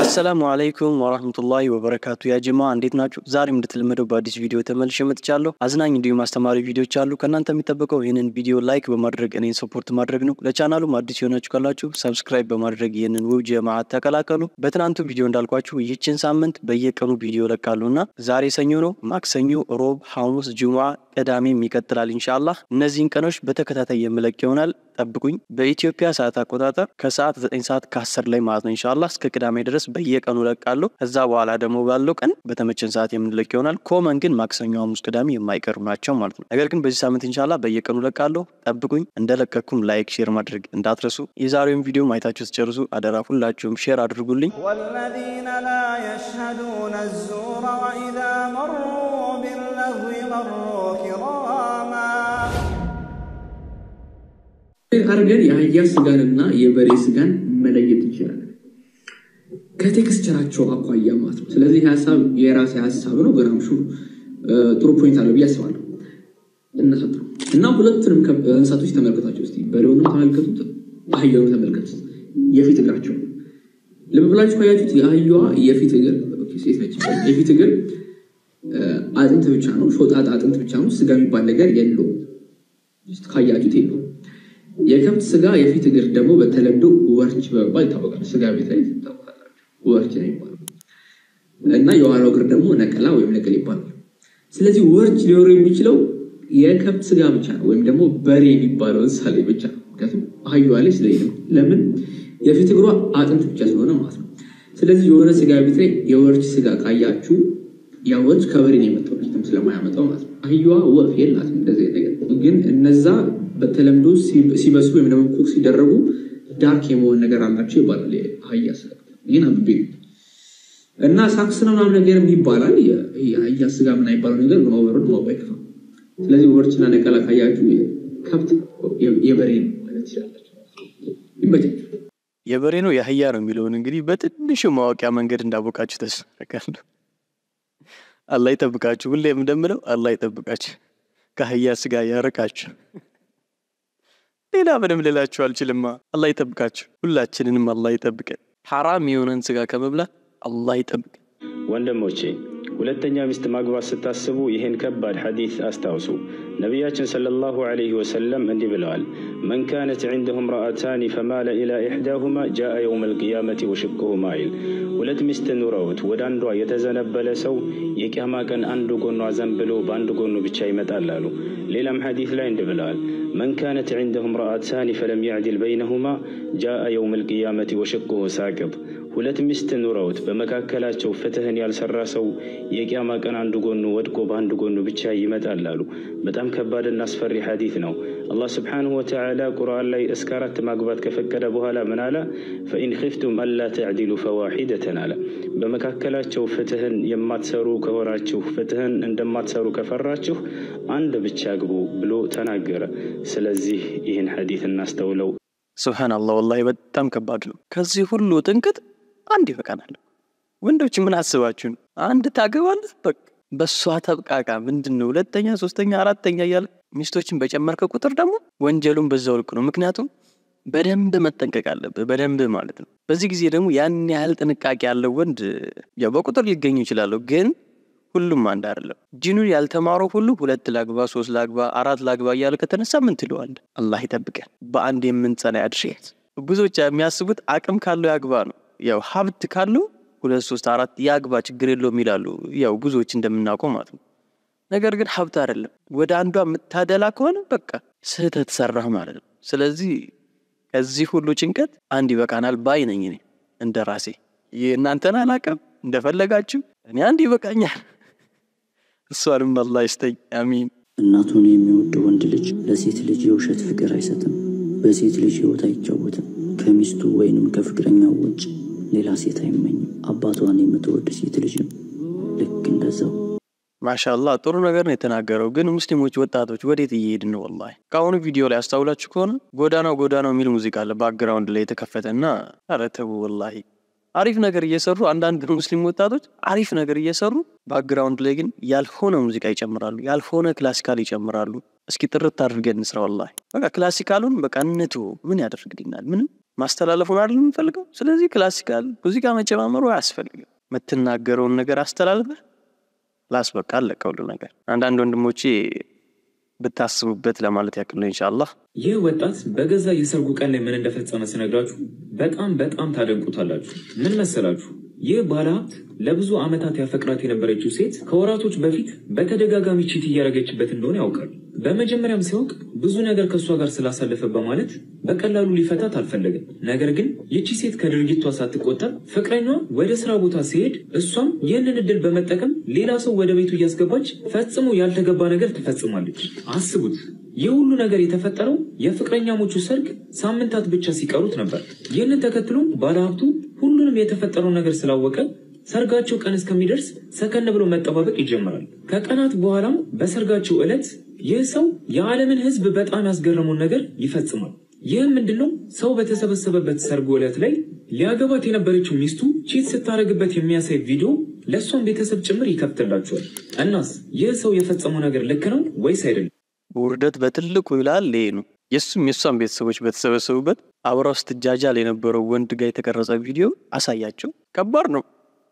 አሰላሙ አለይኩም ወራህመቱላሂ ወበረካቱ። ያ ጀማ እንዴት ናችሁ? ዛሬም እንደተለመደው በአዲስ ቪዲዮ ተመልሼ መጥቻለሁ። አዝናኝ እንዲሁም አስተማሪ ቪዲዮዎች አሉ። ከእናንተ የሚጠበቀው ይህንን ቪዲዮ ላይክ በማድረግ እኔን ሰፖርት ማድረግ ነው። ለቻናሉም አዲስ የሆናችሁ ካላችሁ ሰብስክራይብ በማድረግ ይህንን ውብ ጀማዓት ተቀላቀሉ። በትናንቱ ቪዲዮ እንዳልኳችሁ ይህችን ሳምንት በየቀኑ ቪዲዮ ለቃሉና ዛሬ ሰኞ ነው። ማክሰኞ፣ ሮብ፣ ሐሙስ፣ ጁሙዓ፣ ቅዳሜም ይቀጥላል ኢንሻአላህ። እነዚህን ቀኖች በተከታታይ የምለቅ ይሆናል። ጠብቁኝ። በኢትዮጵያ ሰዓት አቆጣጠር ከሰዓት 9 ሰዓት ከ10 ላይ ማለት ነው ኢንሻአላህ እስከ ቅዳሜ ድረስ በየቀኑ ለቃለሁ። ከዛ በኋላ ደግሞ ባለው ቀን በተመቸን ሰዓት የምንለቅ ይሆናል። ኮመን ግን ማክሰኞ፣ ሐሙስ፣ ቅዳሜ የማይቀሩ ናቸው ማለት ነው። ነገር ግን በዚህ ሳምንት ኢንሻአላህ በየቀኑ ለቃለሁ። ጠብቁኝ። እንደለቀኩም ላይክ፣ ሼር ማድረግ እንዳትረሱ። የዛሬውን ቪዲዮ ማየታችሁ ስትጨርሱ አደራ ሁላችሁም ሼር አድርጉልኝ። والذين لا يشهدون الزور وإذا مروا باللغو مروا كراما አድርገን የአህያ ስጋንና የበሬ ስጋን መለየት እንችላለን ከቴክስቸራቸው አኳያ ማለት ነው። ስለዚህ ሀሳብ የራሴ ሀሳብ ነው። ገራምሹ ጥሩ ፖይንት አለው ብዬ አስባለሁ። እነሰጥሩ እና ሁለቱንም እንስሳቶች ተመልከቷቸው እስኪ። በሬውንም ተመልከቱት፣ አህያውንም ተመልከቱት። የፊት እግራቸው ልብ ብላችሁ ካያችሁት የአህያዋ የፊት እግር ሴት ነች። የፊት እግር አጥንት ብቻ ነው፣ ሾጣጣ አጥንት ብቻ ነው። ስጋ የሚባል ነገር የለውም። ካያችሁት የለውም። የከብት ስጋ የፊት እግር ደግሞ በተለምዶ ወርች በመባል ይታወቃል። ስጋ ቤት ላይ ታውቃላችሁ፣ ወርች ነው ይባላል። እና የኋላው እግር ደግሞ ነቀላ ወይም ነቅል ይባላል። ስለዚህ ወርች ሊኖሩ የሚችለው የከብት ስጋ ብቻ ነው፣ ወይም ደግሞ በሬ የሚባለው እንስሳ ላይ ብቻ ነው። ምክንያቱም አህያዋ ላይ ስለሌለ ለምን የፊት እግሯ አጥንት ብቻ ስለሆነ ማለት ነው። ስለዚህ የሆነ ስጋ ቤት ላይ የወርች ስጋ ካያችሁ ያ ወርች ከበሬ ነው የመጣው ልጅትም ስለማያመጣው ማለት ነው። አህያዋ ወፍ የላትም እንደዚህ ነገር ግን እነዛ በተለምዶ ሲበስሉ ወይም ደግሞ ኩክ ሲደረጉ ዳርክ የመሆን ነገር አላቸው ይባላል። አህያ ስጋ ይህን አንብቤ እና ሳክስ ነው ምናምን ነገር ይባላል። የአህያ ስጋ ምን አይባለው ነገር ግን ኦቨሮድ ማወቅ አይከፋም። ስለዚህ ወርችና ነቀላ ካያችሁ ከብት የበሬ ነው ማለት ትችላላችሁ። ይመቻችሁ። የበሬ ነው የአህያ ነው የሚለውን እንግዲህ በትንሹ ማወቂያ መንገድ እንዳወቃችሁ ተስፋ አደርጋለሁ። አላህ ይጠብቃችሁ። ሁሌም እንደምለው አላህ ይጠብቃችሁ፣ ከአህያ ስጋ ያርቃችሁ። ሌላ ምንም ልላችሁ አልችልማ። አላህ ይጠብቃችሁ። ሁላችንንም አላህ ይጠብቀን። ሐራም የሆነን ስጋ ከመብላት አላህ ይጠብቀን። ወንድሞቼ ሁለተኛ ሚስት ማግባት ስታስቡ ይህን ከባድ ሐዲስ አስታውሱ። ነቢያችን ሰለላሁ ዐለይሂ ወሰለም እንዲህ ብለዋል፣ መን ካነት ዒንደሁ እምረአታኒ ፈማለ ኢላ ኢሕዳሁማ ጃአ የውም አልቅያመቲ ወሽቅሁ ማይል። ሁለት ሚስት ኑረውት ወደ አንዷ የተዘነበለ ሰው የቅያማ ቀን አንዱ ጎኗ ዘንብሎ በአንድ ጎኑ ብቻ ይመጣል አሉ። ሌላም ሐዲስ ላይ እንዲህ ብለዋል፣ መን ካነት ዒንደሁ እምረአታኒ ፈለም ያዕድል በይነሁማ ጃአ የውም አልቅያመቲ ወሽቅሁ ሳቅጥ ሁለት ሚስት ኑረውት በመካከላቸው ፍትህን ያልሰራ ሰው የቅያማ ቀን አንዱ ጎኑ ወድቆ በአንድ ጎኑ ብቻ ይመጣል አሉ። በጣም ከባድና አስፈሪ ሐዲት ነው። አላህ ስብሓንሁ ወተዓላ ቁርአን ላይ እስከ አራት ማግባት ከፈቀደ በኋላ ምን አለ? ፈኢን ኺፍቱም አላ ተዕዲሉ ፈዋሒደተን አለ። በመካከላቸው ፍትህን የማትሰሩ ከሆናችሁ ፍትህን እንደማትሰሩ ከፈራችሁ አንድ ብቻ ግቡ ብሎ ተናገረ። ስለዚህ ይህን ሐዲት እናስተውለው። ሱብሓነላህ ወላሂ በጣም ከባድ ነው። ከዚህ ሁሉ ጥንቅጥ አንድ ይበቃናል። ወንዶች ምን አስባችሁ ነው? አንድ ታገባለህ፣ በቃ በእሷ ተብቃቃ። ምንድን ነው ሁለተኛ፣ ሶስተኛ፣ አራተኛ እያለ ሚስቶችን በጨመርከ ቁጥር ደግሞ ወንጀሉን በዛው ልክ ነው። ምክንያቱም በደንብ መጠንቀቅ አለብህ፣ በደንብ ማለት ነው። በዚህ ጊዜ ደግሞ ያን ያህል ጥንቃቄ ያለው ወንድ ያው በቁጥር ሊገኙ ይችላሉ፣ ግን ሁሉም አንድ አይደለም። ጂኑን ያልተማረው ሁሉ ሁለት ላግባ፣ ሶስት ላግባ፣ አራት ላግባ እያለ ከተነሳ ምን ትለዋለህ? አላህ ይጠብቀን። በአንድ የምንጸና ያድርገን። ብዙዎች የሚያስቡት አቅም ካለው ያግባ ነው። ያው ሀብት ካለው ሁለት ሶስት አራት ያግባ ችግር የለውም ይላሉ። ያው ብዙዎች እንደምናውቀው ማለት ነው። ነገር ግን ሀብት አይደለም። ወደ አንዷ የምታደላ ከሆነ በቃ ስህተት ሰራህ ማለት ነው። ስለዚህ ከዚህ ሁሉ ጭንቀት አንድ ይበቃናል ባይ ነኝ እኔ እንደ ራሴ። እናንተን አላውቅም፣ እንደፈለጋችሁ እኔ አንድ ይበቃኛል። እሷንም አላህ ይስጠኝ፣ አሚን። እናቱን የሚወድ ወንድ ልጅ ለሴት ልጅ የውሸት ፍቅር አይሰጥም፣ በሴት ልጅ ሕይወት አይጫወትም። ከሚስቱ ወይንም ከፍቅረኛው ውጭ ሌላ ሴት አይመኝም። አባቷን የምትወድ ሴት ልጅም ልክ እንደዛው። ማሻአላህ ጥሩ ነገር ነው የተናገረው። ግን ሙስሊሞች ወጣቶች ወዴት እየሄድን ነው? ወላሂ ከአሁኑ ቪዲዮ ላይ አስታውላችሁ ከሆነ ጎዳናው ጎዳናው የሚል ሙዚቃ አለ ባክግራውንድ ላይ የተከፈተ እና ኧረ ተው ወላሂ አሪፍ ነገር እየሰሩ አንዳንድ ሙስሊም ወጣቶች አሪፍ ነገር እየሰሩ ባክግራውንድ ላይ ግን ያልሆነ ሙዚቃ ይጨምራሉ፣ ያልሆነ ክላሲካል ይጨምራሉ። እስኪ ጥርት አድርገን እንስራ። ወላሂ በቃ ክላሲካሉን በቃ እንቶ ምን ያደርግልናል? ምንም ማስተላለፉን አይደል የምንፈልገው? ስለዚህ ክላሲካል ሙዚቃ መጨማመሩ አያስፈልግም። የምትናገረውን ነገር አስተላልፈ ላስበቃ አለቀ ሁሉ ነገር። አንዳንድ ወንድሞቼ ብታስቡበት ለማለት ያክል ነው ኢንሻአላህ። ይህ ወጣት በገዛ የሰርጉ ቀን ላይ ምን እንደፈጸመ ስነግራችሁ በጣም በጣም ታደንቁታላችሁ። ምን መሰላችሁ? ይህ ባለሀብት ለብዙ ዓመታት ያፈቅራት የነበረችው ሴት ከወራቶች በፊት በተደጋጋሚ ቺት እያደረገችበት እንደሆነ ያውቃል። በመጀመሪያም ሲያውቅ ብዙ ነገር ከእሷ ጋር ስላሳለፈ በማለት በቀላሉ ሊፈታት አልፈለግም። ነገር ግን ይቺ ሴት ከድርጊቷ ሳትቆጠብ ፍቅረኛዋ ወደ ስራ ቦታ ሲሄድ እሷም ይህንን እድል በመጠቀም ሌላ ሰው ወደ ቤቱ እያስገባች ፈጽሞ ያልተገባ ነገር ትፈጽማለች። አስቡት። ይህ ሁሉ ነገር የተፈጠረው የፍቅረኛሞቹ ሰርግ ሳምንታት ብቻ ሲቀሩት ነበር። ይህንን ተከትሎ ባለሀብቱ ሁሉንም የተፈጠረው ነገር ስላወቀ ሰርጋቸው ቀን እስከሚደርስ ሰከን ብሎ መጠባበቅ ይጀምራል። ከቀናት በኋላም በሰርጋቸው ዕለት ይህ ሰው የዓለምን ሕዝብ በጣም ያስገረመውን ነገር ይፈጽማል። ይህም ምንድነው? ሰው በተሰበሰበበት ሰርጉ ዕለት ላይ ሊያገባት የነበረችው ሚስቱ ቺት ስታደርግበት የሚያሳይ ቪዲዮ ለእሷም ቤተሰብ ጭምር ይከፍትላቸዋል። እናስ ይህ ሰው የፈጸመው ነገር ልክ ነው ወይስ አይደለም? ውርደት በትልቁ ይላል ይሄ ነው። የእሱም የእሷም ቤተሰቦች በተሰበሰቡበት አብራው ስትጃጃል የነበረው ወንድ ጋር የተቀረጸ ቪዲዮ አሳያቸው። ከባድ ነው፣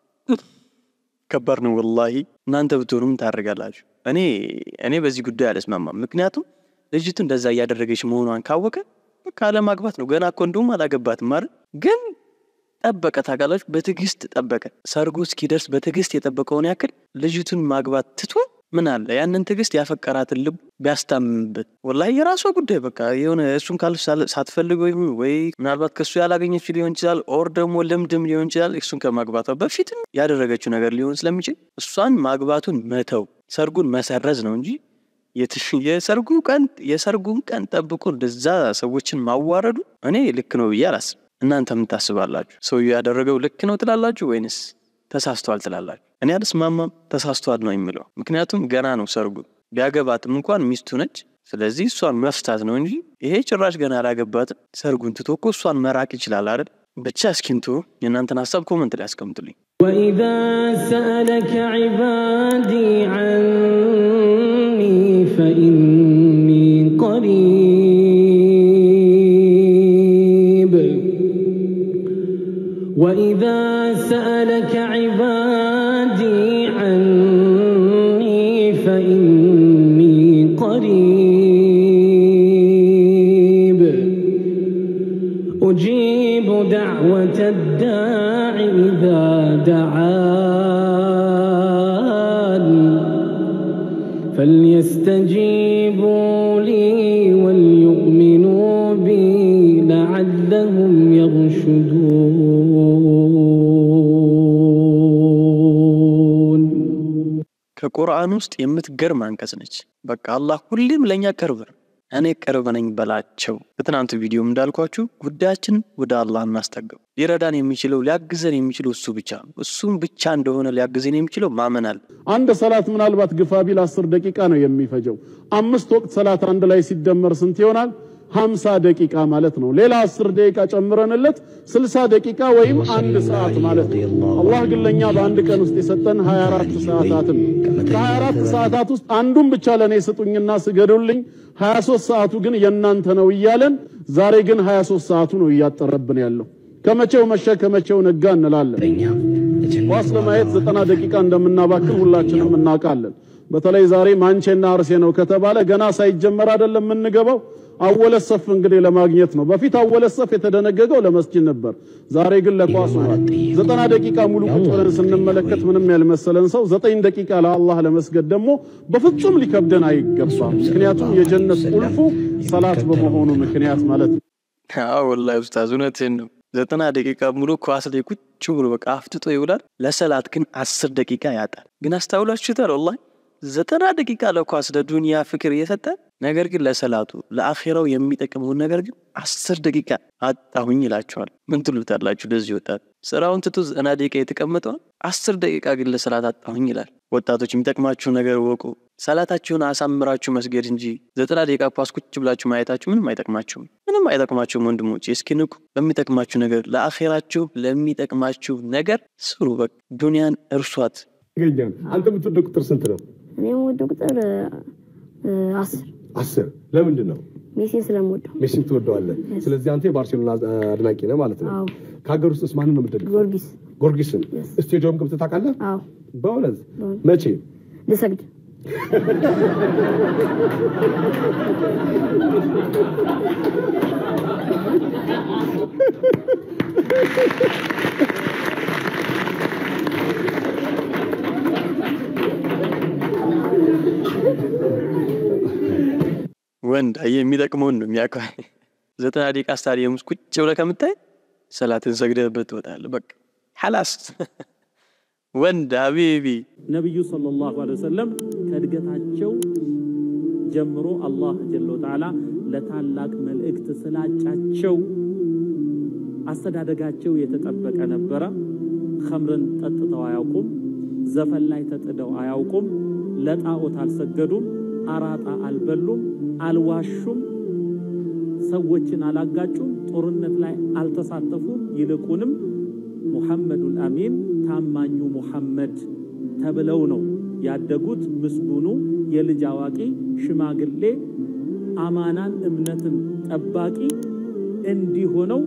ከባድ ነው ወላሂ። እናንተ ብትሆኑም ታደርጋላችሁ። እኔ እኔ በዚህ ጉዳይ አልስማማም። ምክንያቱም ልጅቱ እንደዛ እያደረገች መሆኗን ካወቀ በቃ አለማግባት ነው። ገና እኮ እንደውም አላገባትም አይደል? ግን ጠበቀ፣ ታውቃላችሁ፣ በትዕግስት ጠበቀ። ሰርጉ እስኪደርስ በትዕግስት የጠበቀውን ያክል ልጅቱን ማግባት ትቶ ምን አለ ያንን ትዕግስት ያፈቀራትን ልብ ቢያስታምምበት፣ ወላሂ የራሷ ጉዳይ በቃ የሆነ እሱን ካል ሳትፈልገው ይሁን ወይ ምናልባት ከእሱ ያላገኘች ሊሆን ይችላል፣ ኦር ደግሞ ልምድም ሊሆን ይችላል። እሱን ከማግባቷ በፊትም ያደረገችው ነገር ሊሆን ስለሚችል እሷን ማግባቱን መተው ሰርጉን መሰረዝ ነው እንጂ የሰርጉ ቀን የሰርጉን ቀን ጠብቆ እንደዛ ሰዎችን ማዋረዱ እኔ ልክ ነው ብዬ አላስብ። እናንተ ምን ታስባላችሁ? ሰውዬው ያደረገው ልክ ነው ትላላችሁ ወይንስ ተሳስቷል ትላላችሁ? እኔ አልስማማም። ተሳስቷል ነው የሚለው። ምክንያቱም ገና ነው ሰርጉ። ቢያገባትም እንኳን ሚስቱ ነች። ስለዚህ እሷን መፍታት ነው እንጂ ይሄ ጭራሽ ገና አላገባትም። ሰርጉን ትቶ እኮ እሷን መራቅ ይችላል አይደል? ብቻ እስኪንቶ የእናንተን ሀሳብ ኮመንት ላይ አስቀምጡልኝ። وإذا سألك عبادي عني فإني قريب وإذا سألك عبادي عني فإني قريب أجيب دعوة الداع إذا دعان فليستجيبوا لي وليؤمنوا بي لعلهم يرشدون ከቁርአን ውስጥ የምትገርም አንቀጽ ነች። በቃ አላህ ሁሌም ለእኛ ቅርብ ነው። እኔ ቅርብ ነኝ በላቸው። በትናንቱ ቪዲዮም እንዳልኳችሁ ጉዳያችንን ወደ አላህ እናስጠገው። ሊረዳን የሚችለው ሊያግዘን የሚችለው እሱ ብቻ ነው። እሱም ብቻ እንደሆነ ሊያግዘን የሚችለው ማመን አለ። አንድ ሰላት ምናልባት ግፋ ቢል አስር ደቂቃ ነው የሚፈጀው። አምስት ወቅት ሰላት አንድ ላይ ሲደመር ስንት ይሆናል? ሀምሳ ደቂቃ ማለት ነው። ሌላ አስር ደቂቃ ጨምረንለት ስልሳ ደቂቃ ወይም አንድ ሰዓት ማለት ነው። አላህ ግን ለእኛ በአንድ ቀን ውስጥ የሰጠን 24 ሰዓታትን ከ24 ሰዓታት ውስጥ አንዱን ብቻ ለእኔ ስጡኝና ስገዱልኝ፣ 23 ሰዓቱ ግን የእናንተ ነው እያለን ዛሬ ግን 23 ሰዓቱ ነው እያጠረብን ያለው። ከመቼው መሸ ከመቼው ነጋ እንላለን። ኳስ ለማየት ዘጠና ደቂቃ እንደምናባክን ሁላችንም እናውቃለን። በተለይ ዛሬ ማንቼና አርሴ ነው ከተባለ ገና ሳይጀመር አይደለም የምንገባው። አወለ ሰፍ እንግዲህ ለማግኘት ነው። በፊት አወለ ሰፍ የተደነገገው ለመስጂድ ነበር። ዛሬ ግን ለኳስ ሆኗል። ዘጠና ደቂቃ ሙሉ ቁጭ ብለን ስንመለከት ምንም ያልመሰለን ሰው ዘጠኝ ደቂቃ ለአላህ ለመስገድ ደግሞ በፍጹም ሊከብደን አይገባም። ምክንያቱም የጀነት ቁልፉ ሰላት በመሆኑ ምክንያት ማለት ነው። አዎ ወላሂ ኡስታዝ እውነትህን ነው። ዘጠና ደቂቃ ሙሉ ኳስ ላይ ቁጭ ብሎ በቃ አፍጥጦ ይውላል። ለሰላት ግን አስር ደቂቃ ያጣል። ግን አስታውላችሁታል? ወላሂ ዘጠና ደቂቃ ለኳስ ለዱንያ ፍቅር እየሰጠ ነገር ግን ለሰላቱ ለአኼራው የሚጠቅመውን ነገር ግን አስር ደቂቃ አጣሁኝ ይላቸዋል። ምን ትሉታላችሁ? ለዚህ ወጣት ስራውን ትቶ ዘጠና ደቂቃ የተቀመጠውን አስር ደቂቃ ግን ለሰላት አጣሁኝ ይላል። ወጣቶች የሚጠቅማችሁ ነገር ወቁ። ሰላታችሁን አሳምራችሁ መስገድ እንጂ ዘጠና ደቂቃ ኳስ ቁጭ ብላችሁ ማየታችሁ ምንም አይጠቅማችሁም፣ ምንም አይጠቅማችሁም። ወንድሞች እስኪ ንቁ። ለሚጠቅማችሁ ነገር ለአኼራችሁ ለሚጠቅማችሁ ነገር ስሩ። በቃ ዱንያን እርሷት። ይገኛል። አንተ የምትወደው ቁጥር ስንት ነው? እኔ የምወደው ቁጥር እ፣ አስር አስር። ለምንድን ነው? ሜሲን ስለምወደው ሜሲን ትወደዋለህ። ስለዚህ አንተ የባርሴሎና አድናቂ ነህ ማለት ነው። አዎ ከሀገር ውስጥስ ማንን ነው የምትደግፈው? ጊዮርጊስ ጊዮርጊስን። ስቴዲየም ገብተህ ታውቃለህ? አዎ በእውነት በእውነት። መቼ? ልሰግድ ወንድ አየህ የሚጠቅመውን ነው የሚያውቀው። ዘጠና ደቂቃ ስታዲየም ውስጥ ቁጭ ብለህ ከምታይ ሰላትን ሰግደህበት ትወጣለህ። በቃ ሐላስ ወንድ ሀቢቢ ነቢዩ ሰለላሁ ዐለይሂ ወሰለም ከእድገታቸው ጀምሮ አላህ ጀለ ወተዓላ ለታላቅ መልእክት ስላጫቸው አስተዳደጋቸው የተጠበቀ ነበረ። ኸምርን ጠጥተው አያውቁም። ዘፈን ላይ ተጥደው አያውቁም። ለጣዖት አልሰገዱም። አራጣ አልበሉም፣ አልዋሹም፣ ሰዎችን አላጋጩም፣ ጦርነት ላይ አልተሳተፉም። ይልቁንም ሙሐመዱል አሚን ታማኙ ሙሐመድ ተብለው ነው ያደጉት። ምስጉኑ የልጅ አዋቂ ሽማግሌ አማናን እምነትን ጠባቂ እንዲሆነው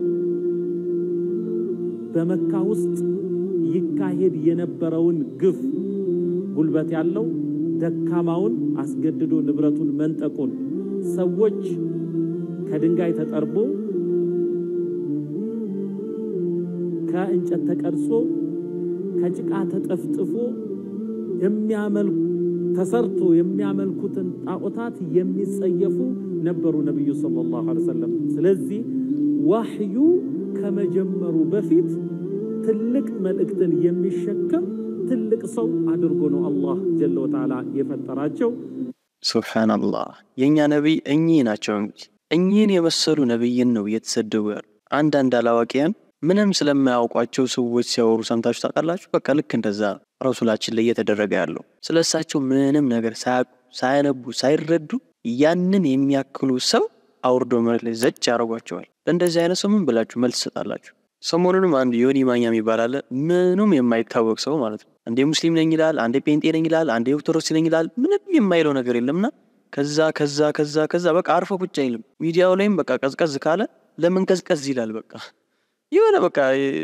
በመካ ውስጥ ይካሄድ የነበረውን ግፍ ጉልበት ያለው ደካማውን አስገድዶ ንብረቱን መንጠቁን ሰዎች ከድንጋይ ተጠርቦ ከእንጨት ተቀርጾ ከጭቃ ተጠፍጥፎ የሚያመልኩ ተሰርቶ የሚያመልኩትን ጣዖታት የሚጸየፉ ነበሩ ነቢዩ ሰለላሁ ዐለይሂ ወሰለም። ስለዚህ ዋህዩ ከመጀመሩ በፊት ትልቅ መልእክትን የሚሸከም ትልቅ ሰው አድርጎ ነው አላህ ጀለ ወተዓላ የፈጠራቸው። ሱብሓነላህ የእኛ ነቢይ እኚህ ናቸው። እንግዲህ እኚህን የመሰሉ ነቢይን ነው እየተሰደቡ ያሉ። አንዳንድ አላዋቂያን ምንም ስለማያውቋቸው ሰዎች ሲያወሩ ሰምታችሁ ታውቃላችሁ? በቃ ልክ እንደዛ ነው ረሱላችን ላይ እየተደረገ ያለው። ስለ እሳቸው ምንም ነገር ሳያውቁ ሳያነቡ ሳይረዱ ያንን የሚያክሉ ሰው አውርዶ መሬት ላይ ዘጭ ያደርጓቸዋል። ለእንደዚህ አይነት ሰው ምን ብላችሁ መልስ ትሰጣላችሁ? ሰሞኑንም አንድ ዮኒ ማኛ የሚባል አለ። ምኑም የማይታወቅ ሰው ማለት ነው። አንዴ ሙስሊም ነኝ ይላል፣ አንዴ ጴንጤ ነኝ ይላል፣ አንዴ ኦርቶዶክስ ነኝ ይላል። ምንም የማይለው ነገር የለምና ከዛ ከዛ ከዛ ከዛ በቃ አርፎ ቁጭ አይልም። ሚዲያው ላይም በቃ ቀዝቀዝ ካለ ለምን ቀዝቀዝ ይላል። በቃ የሆነ በቃ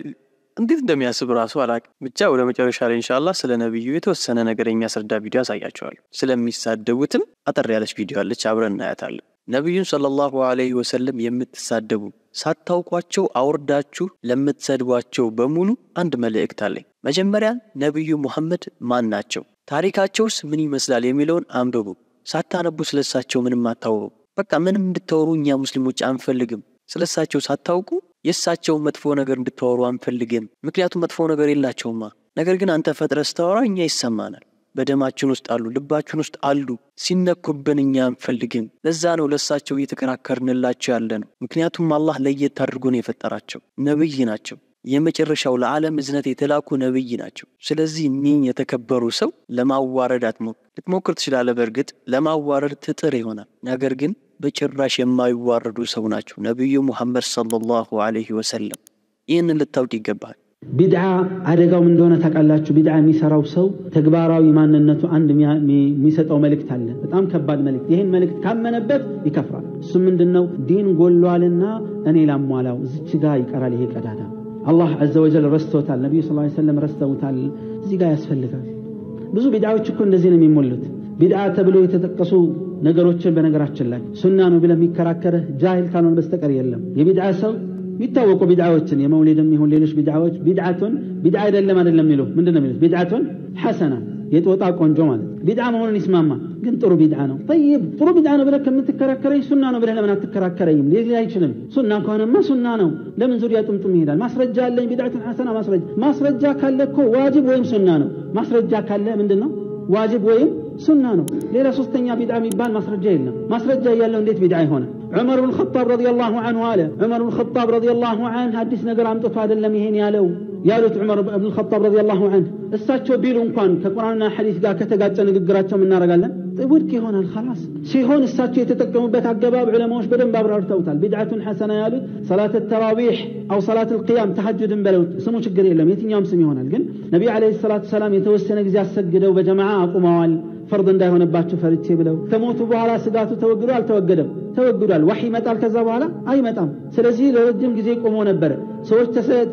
እንዴት እንደሚያስብ ራሱ አላውቅም። ብቻ ወደ መጨረሻ ላይ ኢንሻአላህ ስለ ነብዩ የተወሰነ ነገር የሚያስረዳ ቪዲዮ ያሳያቸዋለሁ። ስለሚሳደቡትም አጠር ያለች ቪዲዮ አለች፣ አብረን እናያታለን። ነቢዩን ሰለላሁ ዐለይሂ ወሰለም የምትሳደቡ ሳታውቋቸው አውርዳችሁ ለምትሰድቧቸው በሙሉ አንድ መልእክት አለኝ። መጀመሪያ ነቢዩ ሙሐመድ ማን ናቸው? ታሪካቸውስ ምን ይመስላል የሚለውን አንብቡ። ሳታነቡ ስለሳቸው ምንም አታውሩ። በቃ ምንም እንድታወሩ እኛ ሙስሊሞች አንፈልግም። ስለሳቸው ሳታውቁ የእሳቸውን መጥፎ ነገር እንድታወሩ አንፈልግም። ምክንያቱም መጥፎ ነገር የላቸውማ። ነገር ግን አንተ ፈጥረ ስታወራ እኛ ይሰማናል። በደማችን ውስጥ አሉ፣ ልባችን ውስጥ አሉ። ሲነኩብን እኛ አንፈልግም። ለዛ ነው ለእሳቸው እየተከራከርንላቸው ያለ ነው። ምክንያቱም አላህ ለየት አድርጎ ነው የፈጠራቸው። ነብይ ናቸው። የመጨረሻው ለዓለም እዝነት የተላኩ ነብይ ናቸው። ስለዚህ እኒህን የተከበሩ ሰው ለማዋረድ አትሞክር። ልትሞክር ትችላለህ። በእርግጥ ለማዋረድ ትጥር ይሆናል። ነገር ግን በጭራሽ የማይዋረዱ ሰው ናቸው ነቢዩ ሙሐመድ ሰለላሁ ዐለይሂ ወሰለም። ይህንን ልታውቅ ይገባል። ቢድዓ አደጋው ምን እንደሆነ ታውቃላችሁ? ቢድዓ የሚሰራው ሰው ተግባራዊ ማንነቱ አንድ የሚሰጠው መልእክት አለ፣ በጣም ከባድ መልእክት። ይህን መልእክት ካመነበት ይከፍራል። እሱ ምንድን ነው? ዲን ጎሏልና እኔ ላሟላው፣ እዚች ጋር ይቀራል ይሄ ቀዳዳ። አላህ ዐዘ ወጀል ረስቶታል፣ ነቢዩ ስ ሰለም ረስተውታል። እዚህ ጋር ያስፈልጋል። ብዙ ቢድዓዎች እኮ እንደዚህ ነው የሚሞሉት። ቢድዓ ተብሎ የተጠቀሱ ነገሮችን በነገራችን ላይ ሱና ነው ብለህ የሚከራከርህ ጃሂል ካልሆነ በስተቀር የለም። የቢድዓ ሰው የሚታወቁ ቢድዓዎችን የመውሊድም ይሁን ሌሎች ቢድዓዎች ቢድዓቱን ቢድዓ አይደለም አይደለም የሚሉ ምንድን ነው የሚሉት? ቢድዓቱን ሐሰና የጦጣ ቆንጆ ማለት ቢድዓ መሆኑን ይስማማ፣ ግን ጥሩ ቢድዓ ነው። ጠይብ ጥሩ ቢድዓ ነው ብለህ ከምትከራከረኝ ሱና ነው ብለህ ለምን አትከራከረኝም? ሊል አይችልም። ሱና ከሆነማ ሱና ነው። ለምን ዙሪያ ጥምጥም ይሄዳል? ማስረጃ አለኝ። ቢድዓቱን ሐሰና ማስረጃ ማስረጃ ካለ እኮ ዋጅብ ወይም ሱና ነው። ማስረጃ ካለ ምንድን ነው ዋጅብ ወይም ሱና ነው። ሌላ ሶስተኛ ቢድዓ የሚባል ማስረጃ የለም። ማስረጃ እያለው እንዴት ቢድዓ ይሆናል? ዑመር ብን ኸጣብ ረዲየላሁ ዐንሁ አለ። ዑመር ብን ኸጣብ ረዲየላሁ ዐንሁ አዲስ ነገር አምጥቶ አይደለም ይሄን ያለው ያሉት ዑመር ብን ኸጣብ ረዲየላሁ ዐንሁ እሳቸው ቢሉ እንኳን ከቁርአንና ሐዲስ ጋር ከተጋጨ ንግግራቸው እናደርጋለን ውድቅ ይሆናል خلاص ሲሆን እሳቸው የተጠቀሙበት አገባብ ዑለማዎች በደንብ አብራርተውታል ቢድዓቱን ሐሰና ያሉት ሰላት ተራዊሕ አው ሰላት ልቅያም ተሐጁድን በለው ስሙ ችግር የለም የትኛውም ስም ይሆናል ግን ነቢዩ ዓለይሂ ሰላቱ ሰላም የተወሰነ ጊዜ አሰግደው በጀማዓ አቁመዋል ፈርድ እንዳይሆንባችሁ ፈርቼ ብለው ከሞቱ በኋላ ስጋቱ ተወግዶ አልተወገደም ተወግዷል ዋህ ይመጣል ከዛ በኋላ አይመጣም ስለዚህ ለረጅም ጊዜ ቆሞ ነበረ ሰዎች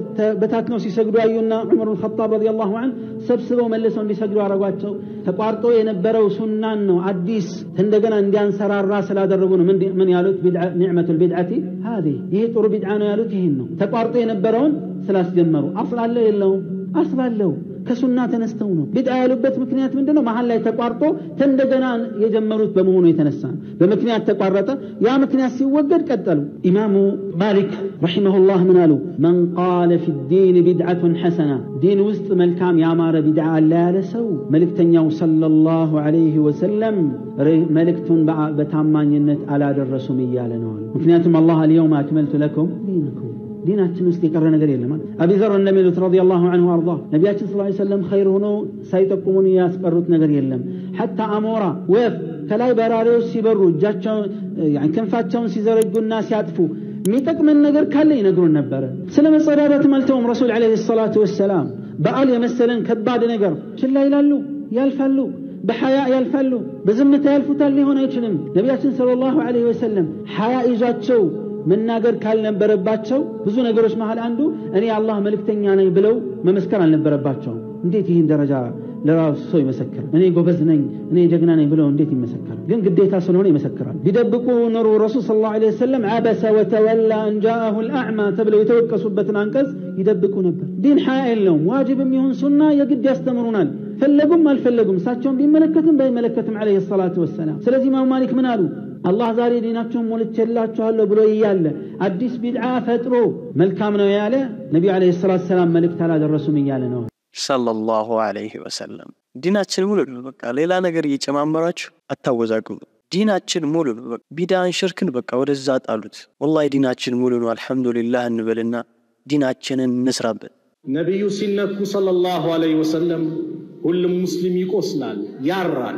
በታትነው ሲሰግዱ አዩና ዑመር ልኸጣብ ረዲ ላሁ አን ሰብስበው መልሰው እንዲሰግዱ አረጓቸው ተቋርጦ የነበረው ሱናን ነው አዲስ እንደገና እንዲያንሰራራ ስላደረጉ ነው ምን ያሉት ኒዕመቱ ልቢድዓቲ ሀዚ ይሄ ጥሩ ቢድዓ ነው ያሉት ይህን ነው ተቋርጦ የነበረውን ስላስጀመሩ አስል አለው የለውም አስል አለው ከሱና ተነስተው ነው ቢድዓ ያሉበት ምክንያት ምንድነው መሀል ላይ ተቋርጦ እንደገና የጀመሩት በመሆኑ የተነሳ በምክንያት ተቋረጠ ያ ምክንያት ሲወገድ ቀጠሉ ኢማሙ ማሊክ ረሒመሁላህ ምን አሉ መን ቃለ ፊ ዲን ቢድዓቱን ሐሰና ዲን ውስጥ መልካም ያማረ ቢድዓ አለ ያለ ሰው መልእክተኛው ሰለላሁ ዐለይሂ ወሰለም መልእክቱን በታማኝነት አላደረሱም እያለ ነው ምክንያቱም አላህ አልየውም አክመልቱ ለኩም ዲንኩም ዲናችን ውስጥ የቀረ ነገር የለም አቢ ዘር እንደሚሉት ረዲየላሁ ዐንሁ አርዳ ነቢያችን ስ ሰለም ኸይር ሆኖ ሳይጠቁሙን ያስቀሩት ነገር የለም ሐታ አሞራ ወፍ ከላይ በራሪዎች ሲበሩ እጃቸውን ክንፋቸውን ሲዘረጉና ሲያጥፉ የሚጠቅመን ነገር ካለ ይነግሩን ነበረ ስለ መጸዳዳትም አልተውም ረሱል ዐለይሂ ሰላቱ ወሰላም በዓል የመሰለን ከባድ ነገር ችላ ይላሉ ያልፋሉ በሐያ ያልፋሉ በዝምታ ያልፉታል ሊሆን አይችልም ነቢያችን ሰለላሁ ዐለይሂ ወሰለም ሐያ ይዟቸው መናገር ካልነበረባቸው ብዙ ነገሮች መሃል አንዱ እኔ የአላህ መልእክተኛ ነኝ ብለው መመስከር አልነበረባቸውም እንዴት ይህን ደረጃ ለራሱ ሰው ይመሰክር እኔ ጎበዝ ነኝ እኔ ጀግና ነኝ ብለው እንዴት ይመሰከራል ግን ግዴታ ስለሆነ ይመሰክራል ቢደብቁ ኖሮ ረሱል ስለ ላሁ ለ ወሰለም አበሰ ወተወላ እንጃአሁ ልአዕማ ተብለው የተወቀሱበትን አንቀጽ ይደብቁ ነበር ዲን ሐያ የለውም ዋጅብም ይሁን ሱና የግድ ያስተምሩናል ፈለጉም አልፈለጉም እሳቸውን ቢመለከትም ባይመለከትም ዐለይሂ ሰላቱ ወሰላም ስለዚህ ኢማሙ ማሊክ ምን አሉ አላህ ዛሬ ዲናችሁን ሞልቼላችኋለሁ ብሎ እያለ አዲስ ቢድዓ ፈጥሮ መልካም ነው ያለ ነቢዩ ዐለይሂ ሰላቱ ሰላም መልእክት አላደረሱም እያለ ነው ሰለላሁ ዐለይሂ ወሰለም ዲናችን ሙሉ ነው በቃ ሌላ ነገር እየጨማመራችሁ አታወዛግቡ ዲናችን ሙሉ ነው በቃ ቢዳን ሽርክን በቃ ወደዛ ጣሉት ወላሂ ዲናችን ሙሉ ነው አልሐምዱሊላህ እንበልና ዲናችንን እንስራበት ነቢዩ ሲነኩ ሰለላሁ ዐለይሂ ወሰለም ሁሉም ሙስሊም ይቆስላል ያራል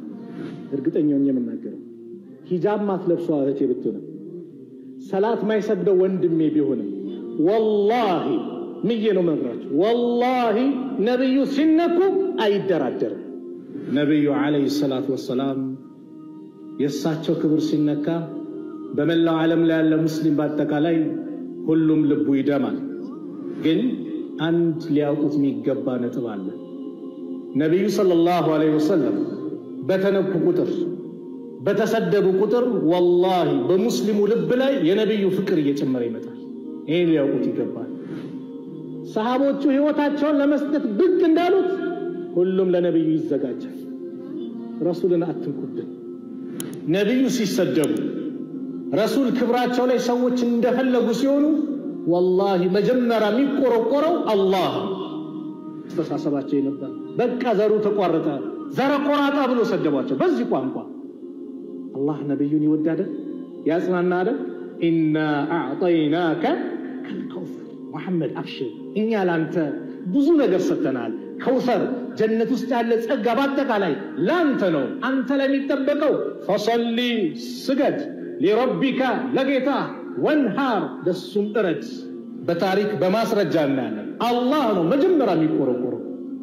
እርግጠኛውን የምናገረው ሂጃብ ማትለብሷ እህቴ ብትሆንም ሰላት ማይሰግደው ወንድሜ ቢሆንም ወላሂ ምዬ ነው መግራችሁ ወላሂ ነቢዩ ሲነኩ አይደራደርም ነቢዩ ዓለይሂ ሰላቱ ወሰላም የእሳቸው ክብር ሲነካ በመላው ዓለም ላይ ያለ ሙስሊም በአጠቃላይ ሁሉም ልቡ ይደማል ግን አንድ ሊያውቁት የሚገባ ነጥብ አለ ነቢዩ ሰለላሁ ዐለይሂ ወሰለም በተነኩ ቁጥር በተሰደቡ ቁጥር ወላሂ በሙስሊሙ ልብ ላይ የነቢዩ ፍቅር እየጨመረ ይመጣል ይህን ሊያውቁት ይገባል ሰሃቦቹ ህይወታቸውን ለመስጠት ብቅ እንዳሉት ሁሉም ለነቢዩ ይዘጋጃል ረሱልን አትንኩብን ነቢዩ ሲሰደቡ ረሱል ክብራቸው ላይ ሰዎች እንደፈለጉ ሲሆኑ ወላሂ መጀመሪያ የሚቆረቆረው አላህ አስተሳሰባቸው ነበር በቃ ዘሩ ተቋረጠ ዘረ ቆራጣ ብሎ ሰደቧቸው በዚህ ቋንቋ አላህ ነቢዩን ይወዳደ ያጽናና አደ ኢና አዕጠይናከ ከልከውሰር ሙሐመድ አብሽር እኛ ላንተ ብዙ ነገር ሰጥተናል ከውሰር ጀነት ውስጥ ያለ ጸጋ በአጠቃላይ ላንተ ነው አንተ ለሚጠበቀው ፈሰሊ ስገድ ሊረቢካ ለጌታ ወንሃር ደሱም እረድ በታሪክ በማስረጃ እናያለን አላህ ነው መጀመሪያ የሚቆረቆረው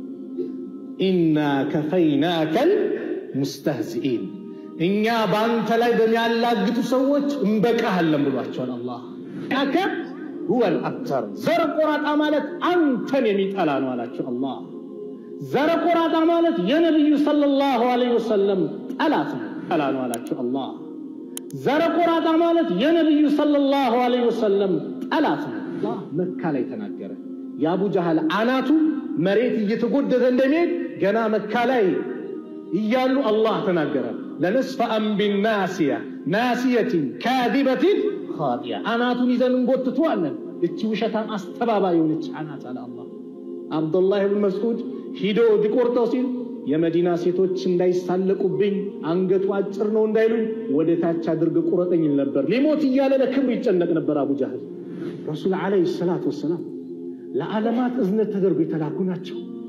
ኢና ከፈይናከል ሙስተህዚኢን እኛ በአንተ ላይ በሚያላግጡ ሰዎች እንበቃሃለን ብሏቸዋል አላህ ያከ ሁወል አብተር ዘር ቆራጣ ማለት አንተን የሚጠላ ነው አላቸው አላህ ዘረ ቆራጣ ማለት የነቢዩ ሰለላሁ ዐለይሂ ወሰለም ጠላት ነው ጠላ ነው አላቸው አላህ ዘረ ቆራጣ ማለት የነቢዩ ሰለላሁ ዐለይሂ ወሰለም ጠላት ነው አላህ መካ ላይ ተናገረ የአቡ ጃህል አናቱ መሬት እየተጎደተ እንደሚሄድ ገና መካ ላይ እያሉ አላህ ተናገረ ለነስፈአን ቢናሲያ ናሲየትን ካዚበትን ኻጢያ አናቱን ይዘን እንጎትተዋለን እቺ ውሸታም አስተባባይ የሆነች አናት አለ አላህ አብዱላህ ብን መስዑድ ሂዶ ሊቆርጠው ሲል የመዲና ሴቶች እንዳይሳለቁብኝ አንገቱ አጭር ነው እንዳይሉኝ ወደ ታች አድርገ ቁረጠኝ ይል ነበር ሊሞት እያለ ለክብር ይጨነቅ ነበር አቡ ጃህል ረሱል ዓለይሂ ሰላቱ ወሰላም ለዓለማት እዝነት ተደርጎ የተላኩ ናቸው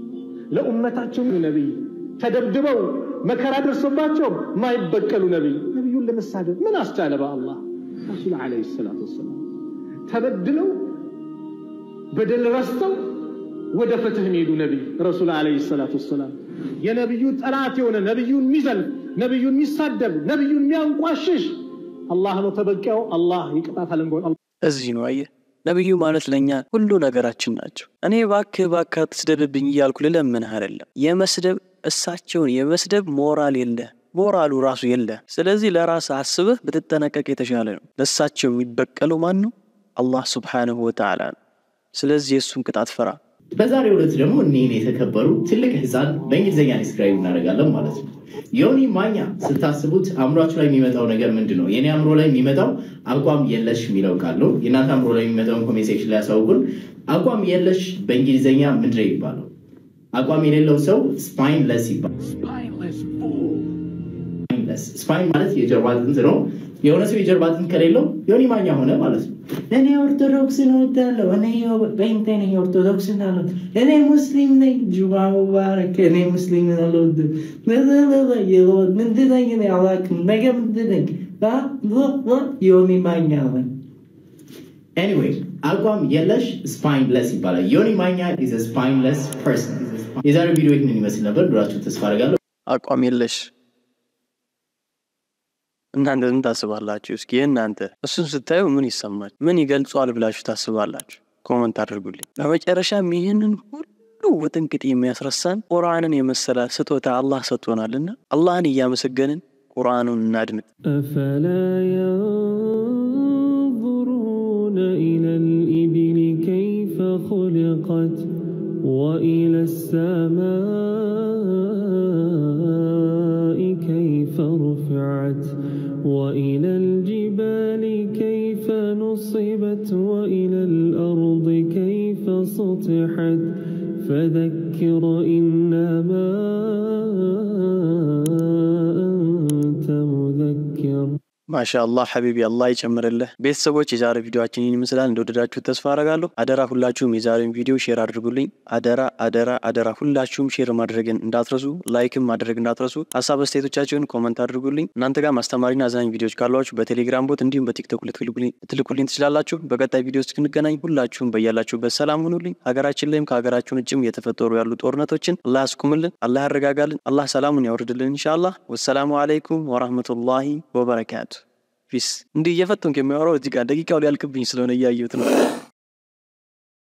ለኡመታቸው ነቢይ ተደብድበው መከራ ደርሶባቸው ማይበቀሉ ነቢይ ነቢዩን ለመሳደብ ምን አስቻለ? በአላህ ረሱል ዓለይሂ ሰላቱ ወሰላም ተበድለው በደል ረስተው ወደ ፍትህ የሚሄዱ ነቢይ ረሱል ዓለይሂ ሰላቱ ወሰላም የነቢዩ ጠላት የሆነ ነቢዩን የሚዘልፍ ነቢዩን የሚሳደብ ነቢዩን የሚያንቋሽሽ አላህ ነው ተበቂያው። አላህ ይቅጣት አለንጎን እዚህ ነው አየህ፣ ነቢዩ ማለት ለእኛ ሁሉ ነገራችን ናቸው። እኔ እባክህ እባክህ አትስደብብኝ እያልኩ ልለምንህ አይደለም። የመስደብ እሳቸውን የመስደብ ሞራል የለ ሞራሉ ራሱ የለ። ስለዚህ ለራስ አስበህ ብትጠነቀቅ የተሻለ ነው። ለእሳቸው የሚበቀለው ማን ነው? አላህ ሱብሓነሁ ወተዓላ ነው። ስለዚህ የእሱን ቅጣት ፍራ። በዛሬው ዕለት ደግሞ እኒህን የተከበሩ ትልቅ ህፃን በእንግሊዝኛ ዲስክራይብ እናደርጋለን ማለት ነው። ዮኒ ማኛ ስታስቡት አእምሯችሁ ላይ የሚመጣው ነገር ምንድን ነው? የኔ አእምሮ ላይ የሚመጣው አቋም የለሽ የሚለው ቃል ነው። የእናንተ አእምሮ ላይ የሚመጣውን ኮሜንት ሴክሽን ላይ ያሳውቁን። አቋም የለሽ በእንግሊዝኛ ምንድን ነው ይባለው? አቋም የሌለው ሰው ስፓይንለስ ይባላል። ስፓይን ማለት የጀርባ አጥንት ነው። የሆነ ሰው የጀርባ አጥንት ከሌለው ዮኒ ማኛ ሆነ ማለት ነው። እኔ ኦርቶዶክስን እወዳለሁ፣ እኔ ጴንጤ ነኝ፣ ኦርቶዶክስን አልወድም፣ እኔ ሙስሊም ነኝ፣ ጁማ ሙባረክ፣ እኔ ሙስሊምን አልወድም፣ ምንድን ነኝ እኔ አላውቅም፣ ነገ ምንድን ነኝ ዮኒ ማኛ ነኝ። ኤኒዌይ አቋም የለሽ ስፓይንለስ ይባላል። ዮኒ ማኛ ኢዝ ስፓይንለስ ፐርሰን። የዛሬው ቪዲዮ ይህንን ይመስል ነበር። ዱራችሁ ተስፋ አደርጋለሁ። አቋም የለሽ እናንተ ምን ታስባላችሁ? እስኪ እናንተ እሱን ስታዩ ምን ይሰማል? ምን ይገልጿል ብላችሁ ታስባላችሁ? ኮመንት አድርጉልኝ። በመጨረሻም ይህንን ሁሉ ውጥንቅጥ የሚያስረሳን ቁርአንን የመሰለ ስጦታ አላህ ሰጥቶናልና አላህን እያመሰገንን ቁርአኑን እናድምጥ። أفلا ينظرون إلى الإبل كيف خلقت وإلى السماء كيف رفعت وإلى الجبال كيف نصبت وإلى الأرض كيف سطحت فذكر إنما أنت مذكر ማሻአላህ ሐቢቢ አላህ ይጨምርልህ። ቤተሰቦች የዛሬ ቪዲዮችን ይህን ይመስላል። እንደወደዳችሁ ተስፋ አረጋለሁ። አደራ ሁላችሁም የዛሬን ቪዲዮ ሼር አድርጉልኝ። አደራ አደራ አደራ ሁላችሁም ሼር ማድረግን እንዳትረሱ፣ ላይክም ማድረግ እንዳትረሱ። ሀሳብ አስተያየቶቻችሁን ኮመንት አድርጉልኝ። እናንተ ጋር አስተማሪና አዛኝ ቪዲዮዎች ካሏችሁ በቴሌግራም ቦት እንዲሁም በቲክቶክ ልትልኩልኝ ትችላላችሁ። በቀጣይ ቪዲዮ እስክንገናኝ ሁላችሁም በያላችሁበት ሰላም ሁኑልኝ። ሀገራችን ላይም ከሀገራችን ውጭም የተፈጠሩ ያሉ ጦርነቶችን አላህ ያስቁምልን፣ አላህ ያረጋጋልን፣ አላህ ሰላሙን ያወርድልን ኢንሻአላህ። ወሰላሙ አለይኩም ወራህመቱላሂ ወበረካቱ ፒስ። እንዲህ እየፈተንኩ የሚያወራው እዚህ ጋር ደቂቃው ሊያልቅብኝ ስለሆነ እያየሁት ነው።